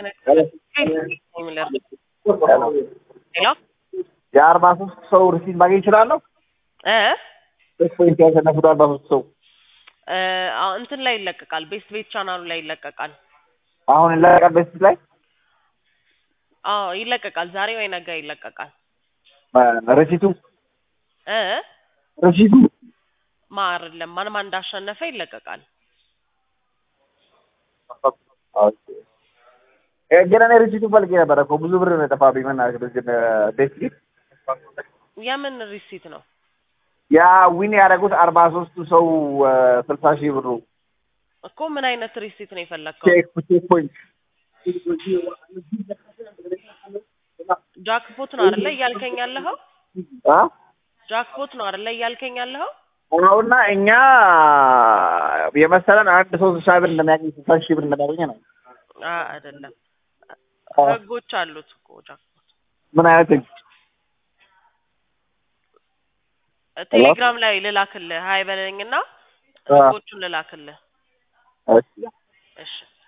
ሄሎ የአርባ ሶስት ሰው ሪሲት ማግኘት ይችላለሁ? እ ሶስት ፖይንት ያሸነፉት አርባ ሶስት ሰው እ አዎ እንትን ላይ ይለቀቃል። ቤስት ቤት ቻናሉ ላይ ይለቀቃል። አሁን ይለቀቃል በስት ላይ አዎ ይለቀቃል። ዛሬ ወይ ነገ ይለቀቃል። ሪሲቱ እ ሪሲቱ ማ አይደለም ማን ማን እንዳሸነፈ ይለቀቃል። እ ግን እኔ ሪሲቱ ፈልጌ ነበረ እኮ ብዙ ብር ነው የጠፋብኝ። መናገር በዚህ ቤት ፊት የምን ሪሲት ነው? ያ ዊን ያደረጉት አርባ ሶስቱ ሰው ስልሳ ሺህ ብሩ እኮ ምን አይነት ሪሲት ነው የፈለግከው? ቼክ ቼክ ፖይንት ጃክፖት ነው አይደለ እያልከኝ ያለኸው? አ ጃክፖት ነው አይደለ እያልከኝ ያለኸው? አሁና እኛ የመሰለን አንድ ሰው ስልሳ ብር እንደሚያገኝ ስልሳ ሺህ ብር እንደሚያገኝ ነው። አ አይደለም ህጎች አሉት እኮ ጃክፖት። ምን አይነት ህግ? ቴሌግራም ላይ ልላክልህ ሀይ በለኝና አ ህጎቹን ልላክልህ። እሺ እሺ